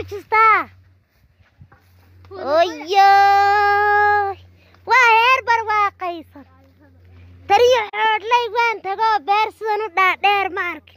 xajistaa oyoy waa heer barwaaqaysan tariyo xoodhlay waan tagoo beer sidan u dhaadheer ma arkin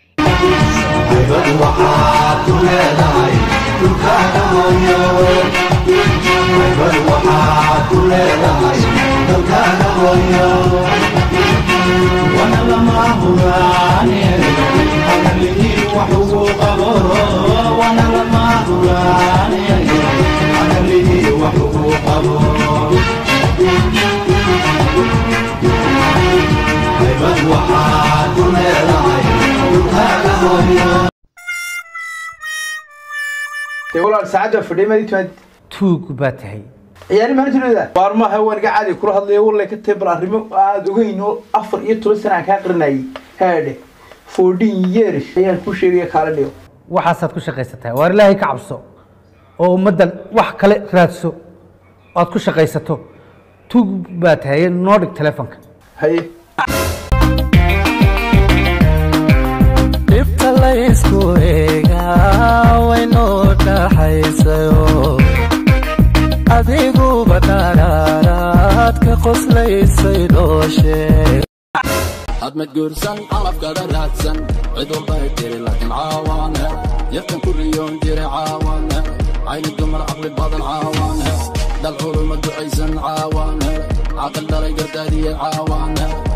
dee walaal saacadda fadhiya maad timaad tuug baa tahay ciyaari maanta leedahay waar maaha waan iga caadi kula hadlaya wallay ka tahay bal arrimo aada ogeyn oo afar iyo toban sana aan kaa qarinayay haadhe fourteen years ayaan ku sheegaya kaala dhigo waxaasaad ku shaqaysataa waar ilaahay ka cabso oo ummaddan wax kale raadso oad ku shaqaysato tuug baa tahay noo dhig telefonka haye dhibta laysku eegaa waynoo dhaxaysayo adiguba dharaaraad ka qoslaysay dhooshe hadmad guursan calafkada raadsan cid walbay tiri laakiin caawaane yartan ku riyoon jira caawaane cayni dumar caqli badan caawaane dhal culuma ducaysan caawaane caqal dhalay gardaadiye caawaane